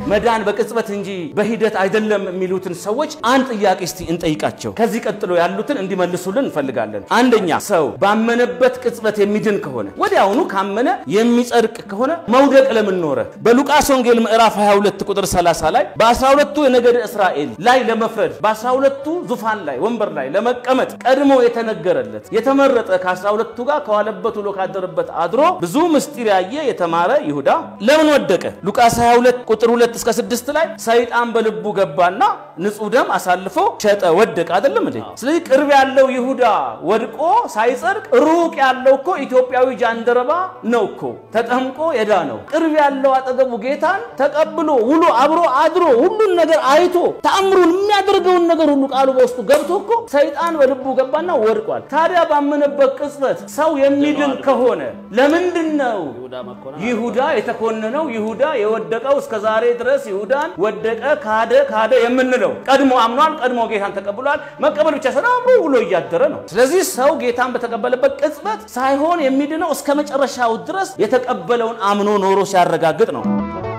መዳን በቅጽበት እንጂ በሂደት አይደለም የሚሉትን ሰዎች አንድ ጥያቄ እስቲ እንጠይቃቸው። ከዚህ ቀጥሎ ያሉትን እንዲመልሱልን እንፈልጋለን። አንደኛ ሰው ባመነበት ቅጽበት የሚድን ከሆነ ወዲያውኑ ካመነ የሚጸድቅ ከሆነ መውደቅ ለምን ኖረ? በሉቃስ ወንጌል ምዕራፍ 22 ቁጥር 30 ላይ በ12ቱ የነገድ እስራኤል ላይ ለመፍረድ በ12ቱ ዙፋን ላይ ወንበር ላይ ለመቀመጥ ቀድሞ የተነገረለት የተመረጠ ከ12ቱ ጋር ከዋለበት ውሎ ካደረበት አድሮ ብዙ ምስጢር ያየ የተማረ ይሁዳ ለምን ወደቀ? ሉቃስ 22 ቁጥር 2 እስከ 6 ላይ ሰይጣን በልቡ ገባና ንጹሕ ደም አሳልፎ ሸጠ፣ ወደቀ። አይደለም እንዴ? ስለዚህ ቅርብ ያለው ይሁዳ ወድቆ ሳይጸድቅ ሩቅ ያለው እኮ ኢትዮጵያዊ ጃንደረባ ነው እኮ ተጠምቆ የዳ ነው። ቅርብ ያለው አጠገቡ ጌታን ተቀብሎ ውሎ አብሮ አድሮ ሁሉን ነገር አይቶ ተአምሩን የሚያደርገውን ነገር ሁሉ ቃሉ በውስጡ ገብቶ እኮ ሰይጣን በልቡ ገባና ወድቋል። ታዲያ ባመነበት ቅጽበት ሰው የሚድን ከሆነ ለምንድን ነው ይሁዳ የተኮነነው? ይሁዳ የወደቀው እስከ ዛሬ ድረስ ይሁዳን ወደቀ፣ ካደ፣ ካደ የምንለው ቀድሞ አምኗል፣ ቀድሞ ጌታን ተቀብሏል። መቀበል ብቻ ሳይሆን አብሮ ውሎ እያደረ ነው። ስለዚህ ሰው ጌታን በተቀበለበት ቅጽበት ሳይሆን የሚድነው እስከ መጨረሻው ድረስ የተቀበለውን አምኖ ኖሮ ሲያረጋግጥ ነው።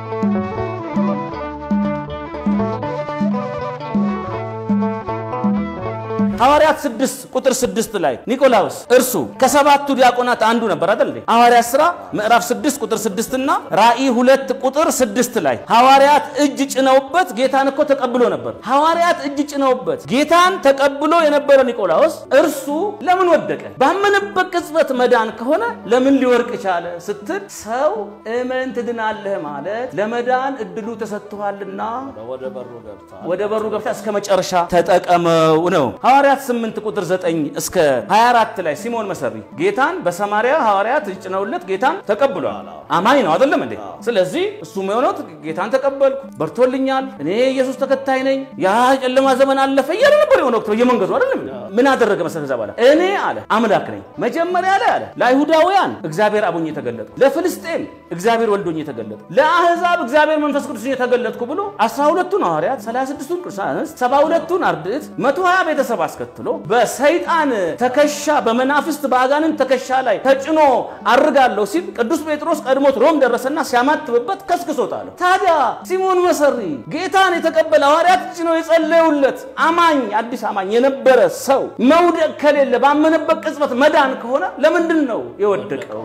ሐዋርያት 6 ቁጥር 6 ላይ ኒቆላውስ እርሱ ከሰባቱ ዲያቆናት አንዱ ነበር አይደል እንዴ? ሐዋርያት ሥራ ምዕራፍ 6 ቁጥር 6 እና ራእይ 2 ቁጥር 6 ላይ ሐዋርያት እጅ ጭነውበት ጌታን እኮ ተቀብሎ ነበር። ሐዋርያት እጅ ጭነውበት ጌታን ተቀብሎ የነበረ ኒቆላውስ እርሱ ለምን ወደቀ? ባመነበት ቅጽበት መዳን ከሆነ ለምን ሊወርቅ ቻለ ስትል ሰው እመን ትድናለህ ማለት ለመዳን እድሉ ተሰጥቷልና ወደ በሩ ገብታ እስከ መጨረሻ ተጠቀመው ነው። ሐዋርያት 8 ቁጥር 9 እስከ 24 ላይ ሲሞን መሰሪ ጌታን በሰማርያ ሐዋርያት እጅ ጭነውለት ጌታን ተቀብሏል። አማኝ ነው አይደለም እንዴ? ስለዚህ እሱ የሆነው ጌታን ተቀበልኩ፣ በርቶልኛል፣ እኔ ኢየሱስ ተከታይ ነኝ፣ ያ ጨለማ ዘመን አለፈ እያለ ነበር የሆነ ወቅት በየመንገዱ አይደለም። ምን አደረገ መሰለህ? ከዛ በኋላ እኔ አለ አምላክ ነኝ። መጀመሪያ ላይ አለ ለአይሁዳውያን እግዚአብሔር አቡኝ የተገለጥኩ፣ ለፍልስጤም እግዚአብሔር ወልዶኝ የተገለጥኩ፣ ለአሕዛብ እግዚአብሔር መንፈስ ቅዱስ የተገለጥኩ ብሎ 12ቱን ሐዋርያት 36ቱን ቅዱሳን አንስት 72ቱን አርድእት 120 ቤተሰብ አስከትሎ በሰይጣን ትከሻ በመናፍስት በአጋንንት ትከሻ ላይ ተጭኖ አርጋለሁ ሲል ቅዱስ ጴጥሮስ ቀድሞት ሮም ደረሰና ሲያማትብበት ከስክሶታል። ታዲያ ሲሞን መሰሪ ጌታን የተቀበለ ሐዋርያት ጭኖ የጸለዩለት አማኝ አዲስ አማኝ የነበረ ሰው መውደቅ ከሌለ ባመነበት ቅጽበት መዳን ከሆነ ለምንድን ነው የወደቀው?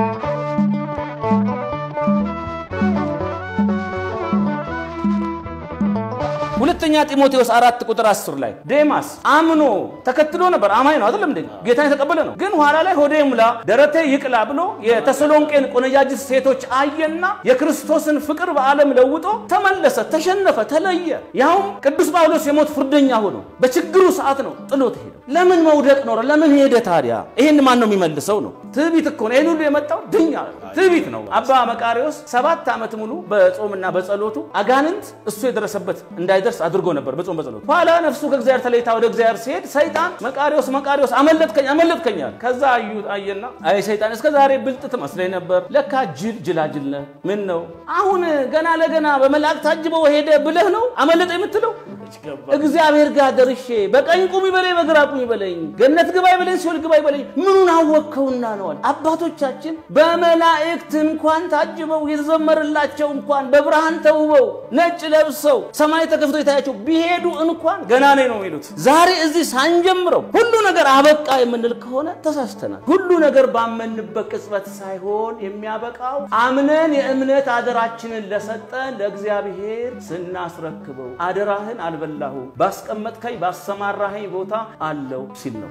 ሁለተኛ ጢሞቴዎስ አራት ቁጥር 10 ላይ ዴማስ አምኖ ተከትሎ ነበር። አማኝ ነው አይደለም እንዴ? ጌታን የተቀበለ ነው። ግን ኋላ ላይ ሆዴ ሙላ ደረቴ ይቅላ ብሎ የተሰሎንቄን ቆነጃጅት ሴቶች አየና የክርስቶስን ፍቅር በዓለም ለውጦ ተመለሰ፣ ተሸነፈ፣ ተለየ። ያውም ቅዱስ ጳውሎስ የሞት ፍርደኛ ሆኖ በችግሩ ሰዓት ነው ጥሎት ሄደ። ለምን መውደቅ ኖረ? ለምን ሄደ ታዲያ? ይህን ማን ነው የሚመልሰው? ነው ትዕቢት እኮ ነው። ይህን ሁሉ የመጣው ድኛ ትዕቢት ነው። አባ መቃሪዎስ ሰባት ዓመት ሙሉ በጾምና በጸሎቱ አጋንንት እሱ የደረሰበት እንዳይደርስ አድርጎ ነበር በጾም በጸሎቱ። ኋላ ነፍሱ ከእግዚአብሔር ተለይታ ወደ እግዚአብሔር ሲሄድ ሰይጣን መቃሪዎስ መቃሪዎስ አመለጥከኝ አመለጥከኛል። ከዛ አዩ አየና አይ ሰይጣን እስከ ዛሬ ብልጥ ትመስለኝ ነበር፣ ለካ ጅል ጅላጅል ነህ። ምን ነው አሁን ገና ለገና በመላእክት ታጅበው ሄደ ብለህ ነው አመለጠ የምትለው? እግዚአብሔር ጋር ደርሼ በቀኝ ቁም ይበለኝ በግራ ቁም ይበለኝ ገነት ግባ ይበለኝ ሲኦል ግባ ይበለኝ ምኑን አወቅከውና ነዋል። አባቶቻችን በመላእክት እንኳን ታጅበው የተዘመረላቸው እንኳን በብርሃን ተውበው ነጭ ለብሰው ሰማይ ተከፍቶ የታያቸው ቢሄዱ እንኳን ገና ነኝ ነው የሚሉት። ዛሬ እዚህ ሳንጀምረው ሁሉ ነገር አበቃ የምንል ከሆነ ተሳስተናል። ሁሉ ነገር ባመንበት ቅጽበት ሳይሆን የሚያበቃው አምነን የእምነት አደራችንን ለሰጠን ለእግዚአብሔር ስናስረክበው አደራህን አልበላሁ ባስቀመጥከኝ ባሰማራኸኝ ቦታ አለው ሲል ነው።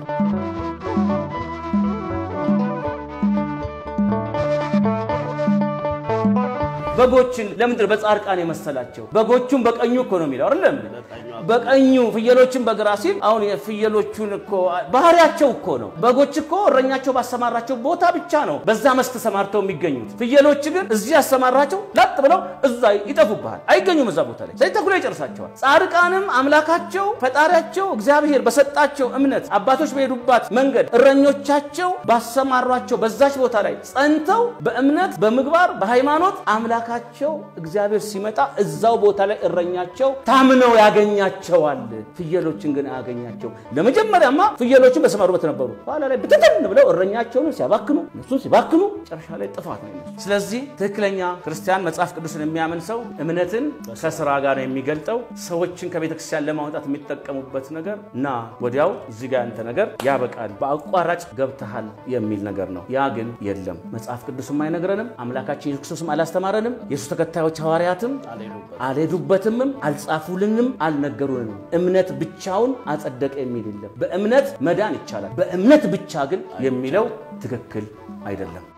በጎችን ለምንድን በጻድቃን የመሰላቸው? በጎቹን በቀኙ እኮ ነው የሚለው አይደለም? በቀኙ ፍየሎችን በግራ ሲል አሁን የፍየሎቹን እኮ ባህሪያቸው እኮ ነው። በጎች እኮ እረኛቸው ባሰማራቸው ቦታ ብቻ ነው በዛ መስክ ተሰማርተው የሚገኙት። ፍየሎች ግን እዚህ ያሰማራቸው ለጥ ብለው እዛ ይጠፉብሃል፣ አይገኙም እዛ ቦታ ላይ። ስለዚህ ተኩላ ይጨርሳቸዋል። ጻድቃንም አምላካቸው ፈጣሪያቸው እግዚአብሔር በሰጣቸው እምነት አባቶች በሄዱባት መንገድ እረኞቻቸው ባሰማሯቸው በዛች ቦታ ላይ ጸንተው በእምነት በምግባር በሃይማኖት አምላክ አምላካቸው እግዚአብሔር ሲመጣ እዛው ቦታ ላይ እረኛቸው ታምነው ያገኛቸዋል። ፍየሎችን ግን አያገኛቸው። ለመጀመሪያማ ፍየሎችን በሰማሩበት ነበሩ። ኋላ ላይ ብትትን ብለው እረኛቸውን ሲያባክኑ እነሱን ሲባክኑ መጨረሻ ላይ ጥፋት ነው። ስለዚህ ትክክለኛ ክርስቲያን መጽሐፍ ቅዱስን የሚያምን ሰው እምነትን ከስራ ጋር ነው የሚገልጠው። ሰዎችን ከቤተክርስቲያን ለማውጣት የሚጠቀሙበት ነገር እና ወዲያው እዚህ ጋር ያንተ ነገር ያበቃል፣ በአቋራጭ ገብተሃል የሚል ነገር ነው። ያ ግን የለም። መጽሐፍ ቅዱስም አይነግረንም፣ አምላካችን ኢየሱስ ክርስቶስም አላስተማረንም፣ የሱስ ተከታዮች ሐዋርያትም አልሄዱበትምም፣ አልጻፉልንም፣ አልነገሩንም። እምነት ብቻውን አጸደቀ የሚል የለም። በእምነት መዳን ይቻላል። በእምነት ብቻ ግን የሚለው ትክክል አይደለም።